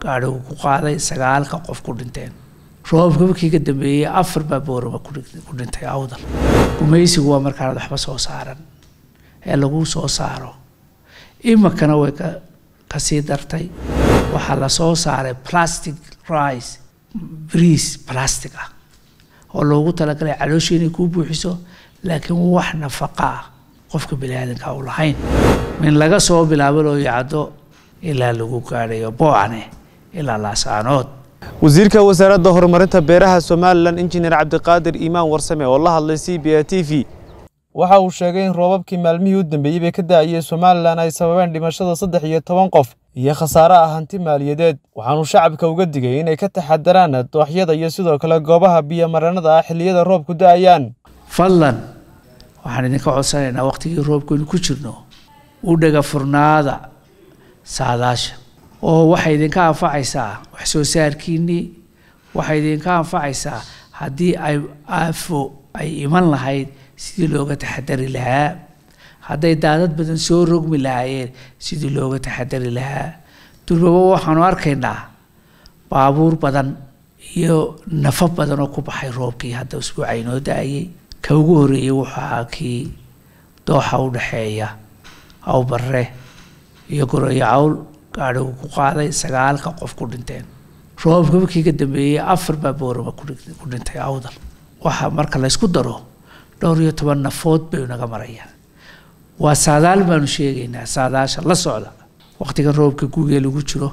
gaadhigu ku qaaday sagaalka qof ku dhinteen roobka markii ka dambeeyey afar baa boorama ku dhintay awdal gumaysigu waa markaanad waxba soo saaran ee lagu soo saaro imikana way ka kasii dartay waxaa lasoo saaray plastic rice briis plastic ah oo loogu talagalay calooshii inay kuu buuxiso laakiin wax nafaqa ah qofka bani aadanka u lahayn min laga soo bilaabo loo yacdo ilaa lagu gaadhayo boocane ilaa laasaanood wasiirka wasaaradda horumarinta beeraha somalilan injineer cabdiqaadir iimaan warsame oo la hadlay c b a t v waxa uu sheegay in roobabkii maalmihii u dambeeyey bay ka da'ayeen somalilan ay sababeen dhimashada saddex iyo toban qof iyo khasaare ah hanti maaliyadeed waxaanuu shacabka uga digay inay ka taxadaraan dooxyada iyo sidoo kale goobaha biyomareenada ah xilliyada roobku da'ayaan fadlan waxaan idinka codsanaynaa waqtigii roobkaynu ku jirno u dhaga furnaada saadaasha oo waxay idinka anfacaysaa wax soo saarkiinnii waxay idinka anfacaysaa haddii ay aafo ay iman lahayd sidii looga taxadari lahaa hadday daadad badan soo rogmi lahaayeen sidii looga taxadari lahaa durbaba waxaanu arkaynaa baabuur badan iyo nafo badan oo ku baxay roobkii hadda usbuuca inoo da-ayay ka ugu horeeyey wuxuu ahaa kii dooxa u dhexeeya awbarre iyo goroyo cawl gaadhigu ku qaaday sagaalka qof ku dhinteen roobka markii ka dambeeyey afar baa boorama ku dhintay awdal waxa marka laysku daro dhowr iyo toban nafood bay naga marayaan waa saadaal baanu sheegaynaa saadaasha la socda waqtigan roobka gugee lagu jiro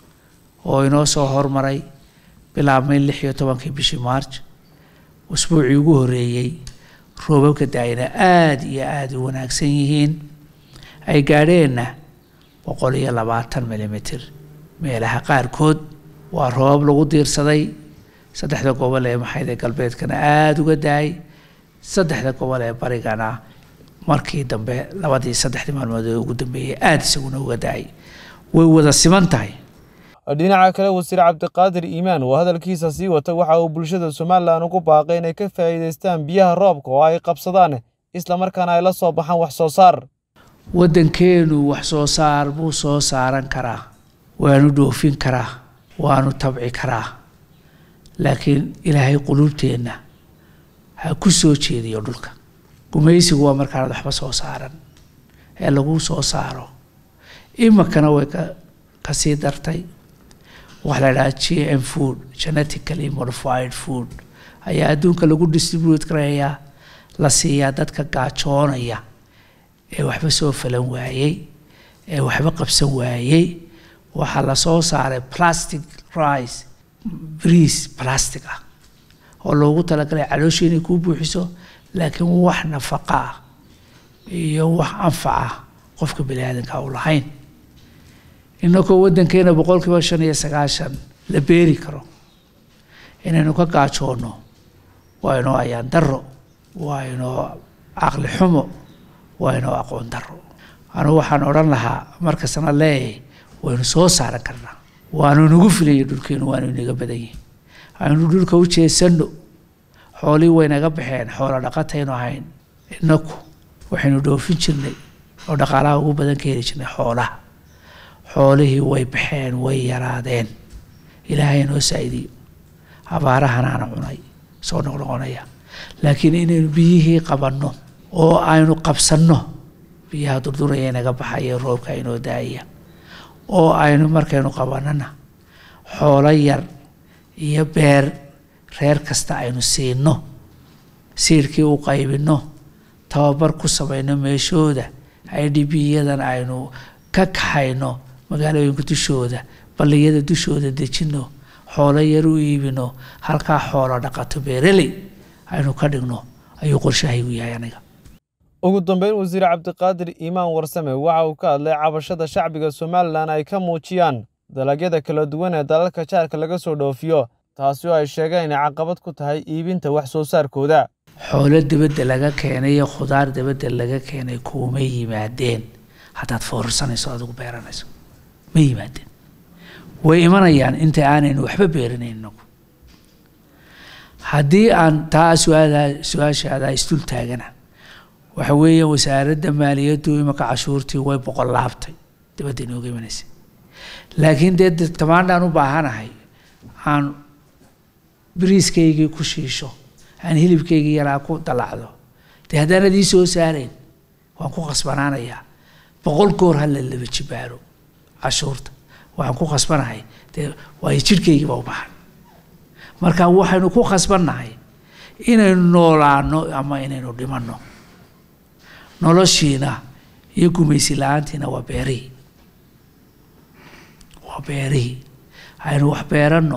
oo inoo soo hormaray bilaabmay lix iyo tobankii bishii march usbuucii ugu horeeyey roobabka daayina aada iyo aada u wanaagsan yihiin ay gaadheenna boqol iyo labaatan milimitr meelaha qaarkood waa roobab lagu diirsaday saddexda gobol ee maxayde galbeedkana aada uga daay saddexda gobol ee barigana markii dambe labadii saddexdii maalmood ee ugu dambeeyey aada isaguna uga daay way wada siman tahay dhinaca kale wasiir cabdiqaadir iimaan oo hadalkiisa sii wata waxa uu bulshada somalilan ugu baaqay inay ka faa'iidaystaan biyaha roobka oo ay qabsadaan islamarkaana ay la soo baxaan wax soo saar waddankeenu wax soo saar buu soo saaran karaa waanu dhoofin karaa waanu tabci karaa laakiin ilaahay quluubteenna ha ku soo jeediyo dhulka gumaysigu waa markaanad waxba soo saaran ee lagu soo saaro imikana way ka kasii dartay waxaa la idhaha g m food genetically modified food ayaa adduunka lagu distribute garayaa la siiyaa dadka gaajoonaya ee waxba soo falan waayey ee waxba qabsan waayey waxaa lasoo saaray plastic rice briis plastic ah oo loogu talagalay calooshii inay kuu buuxiso laakiin wax nafaqa ah iyo wax anfac ah qofka bani aadanka u lahayn inakoo waddankeena boqol kiiba shan iyo sagaashan la beeri karo inaynu ka gaajoonno waa inoo ayaan daro waa inoo caqli xumo waa inoo aqoon daro anugu waxaan odhan lahaa markastana leeyahay waynu soo saaran karnaa waanu nagu filaya dhulkeenu waanu inaga badan yihin aynu dhulka u jeesanno xoolihii waynaga baxeen xoolo dhaqataynu ahayn inaku waxaynu dhoofin jirnay oo dhaqaalaha ugu badan ka heli jirnay xoolaha xoolihii way baxeen way yaraadeen ilaahay noo saa'idiyo abaarahanaana cunay soo noqnoqonaya laakiin inaynu biyihii qabanno oo aynu qabsanno biyaha durduraya inaga baxaya roobka inoo daaya oo aynu markaynu qabanana xoolo yar iyo beer reer kasta aynu siino siirkii u qaybinno tababar ku samayno meeshooda idbiyadan aynu ka kaxayno magaalooyinka dushooda balliyada dushooda dejino xoolo yar u iibino halkaa xoolo dhaqato beereley aynu ka dhigno ayuu qorshahaygu yahay aniga ugu dambeyn wasiir cabdiqaadir iimaan warsame waxa uu ka hadlay cabashada shacbiga somalilan ay ka muujiyaan dalagyada kala duwan ee dalalka jaarka laga soo dhoofiyo taasi oo ay sheegeen inay caqabad ku tahay iibinta wax soo saarkooda xoolo dibadda laga keenay iyo khudaar dibadda laga keenay kuuma yimaadeen haddaad foorarsanayso adigu beeranayso ma yimaadeen way imanayaan inta aanaynu waxba beeranayn inagu haddii aan taa su-aada su-aashaada isdul taagana waxa weeye wasaaradda maaliyaddu imika cashuurtii way boqol laabtay dibadda inooga imanaysay laakiin dee tamaandhaan u baahanahay aan biriiskaygii ku shiisho aan hilibkaygii yaraa ku dalacdo dee haddaanad ii soo saarayn waan ku khasbanaanayaa boqol goor ha la laba jibaaro cashuurta waxaan ku khasbanahay dee waayo jidhkaygiiba u baxan marka waxaynu ku khasbannahay inaynu noolaano ama inaynu dhimanno noloshiina iyo gumaysi la-aantiina waa beerihii waa beerihii aynu wax beeranno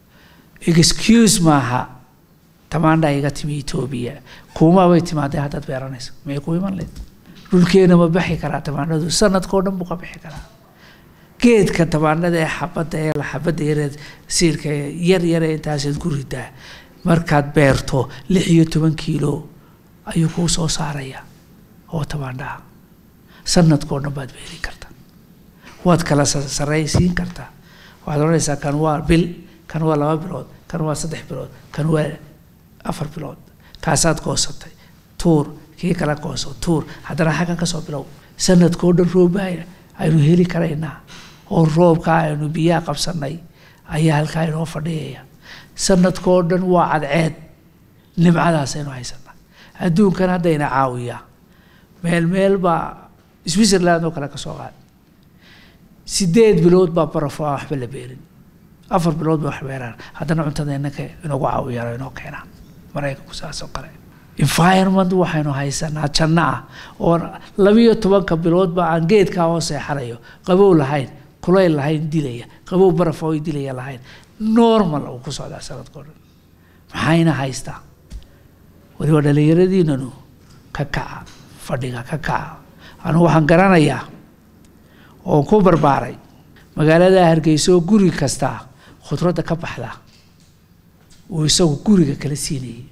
excuse maaha tamaandha iga timi etoobiya kuumabay timaadee haddaad beeranayso may ku iman leed dhulkeena ma baxi karaa tamaandhadu sanadkao dhan buu ka bixi karaa geedka tamaandhada ee xabadda ee xabadda yareed siirka yar yare intaasaad ku ridaa markaad beerto lix iyo toban kiilo ayuu kuu soo saaraya oo tamaandhaha sanadkao dhan baad beeri kartaa waad kala saraysiin kartaa waxaad odhanaysaa kan waa bil kan waa laba bilood kan waa saddex bilood kan waa afar bilood kaasaad goosatay tuur kii kala gooso tuur haddana xaggan ka soo bilow sanadkao dhan roobaya aynu heli karaynaa oo roobkaa aynu biyaha qabsanay ayaa halkaa inoo fadhiyaya sanadkao dhan waa cadceed nimcadaas aynu haysanaa adduunkan haddayna caawiyaa meel meel baa switzerland oo kale ka soo qaad sideed bilood baa barafo aan waxba la beerin afar bilood bay wax beeraan haddana cuntada inanka inagu caawiyaan oo inoo keenaan maraykanku saas oo kale environment waxaynu haysanaa janno ah oo labiyo tobanka biloodba aan geedkaa hoo seexanayo qabow lahayn kulayl lahayn dilaya qabow baraf oo dilaya lahayn normal uu ku socdaa sanadkao dhan maxayna haystaa waliba dhallinyaradiinanu ka kaca fadhiga ka kaca anugu waxaan garanayaa oon ku barbaaray magaalada hargeyso guri kastaa khudradda ka baxda uu isagu guriga kala siinayay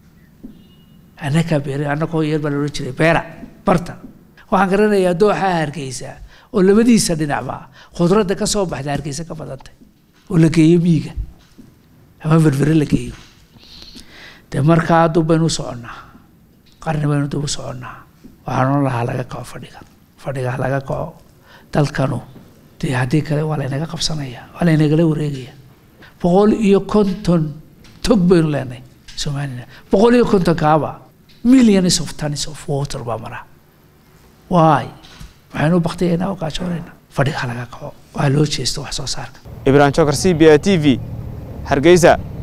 annakaa beer annakoo yar baa la odhan jiray beera barta waxaan garanayaa dooxaa hargeysa oo labadiisa dhinacba khudradda ka soo baxda hargeysa ka badantay oo la geeyo miiga ama berbere la geeyo dee markaa dub baynu u soconnaa qarni baynu dub u soconnaa waxaan odhan lahaa laga kaco fadhiga fadhiga laga kaco dalkanu dee haddii kale waa laynaga qabsanaya waa laynagala wareegaya boqol iyo konton tog baynu leenahay somalilan boqol iyo konton kaaba millions of tons of water baa mara waay waxaynu baktiyaynaa oo gaajoonaynaa fadhiga laga kaco waa loo jeesto wax soo saarka ibrahim jokar c b a t v hargeysa